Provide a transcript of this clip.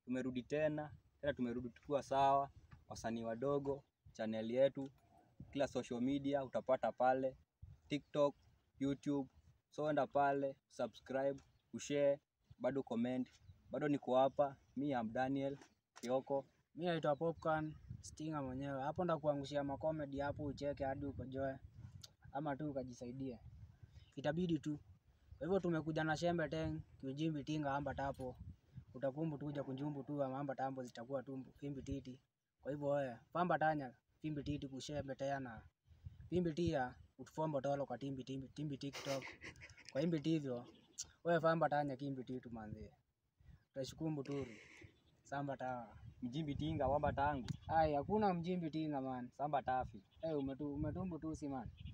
tumerudi tena tena, tumerudi tukiwa sawa, wasanii wadogo. Channel yetu kila social media utapata pale, TikTok, YouTube. So enda pale subscribe, ushare, bado comment, bado niko hapa. Mi am Daniel Kioko. Mi naitwa Popcorn Stinga mwenyewe. Hapo ndakuangushia makomedi hapo ucheke hadi ukojoe ama tu ukajisaidie. Itabidi tu. Kwa hivyo tumekuja na shembe teng, kiujimbi tinga amba tapo. Utakumbu tu kuja kunjumbu tu ama amba tambo zitakuwa tumbu fimbi titi. Kwa hivyo wewe pamba tanya fimbi titi kushembe tena. Fimbi tia utufombo tolo kwa timbi timbi timbi TikTok. Kwa himbi tivyo wewe pamba tanya kimbi titu manzi. Utashukumbu turu. Samba tawa. Mjimbi tinga wamba tangu Ai, hakuna mjimbi tinga man. samba tafi. Eh, umetu, umetumbu tu si man.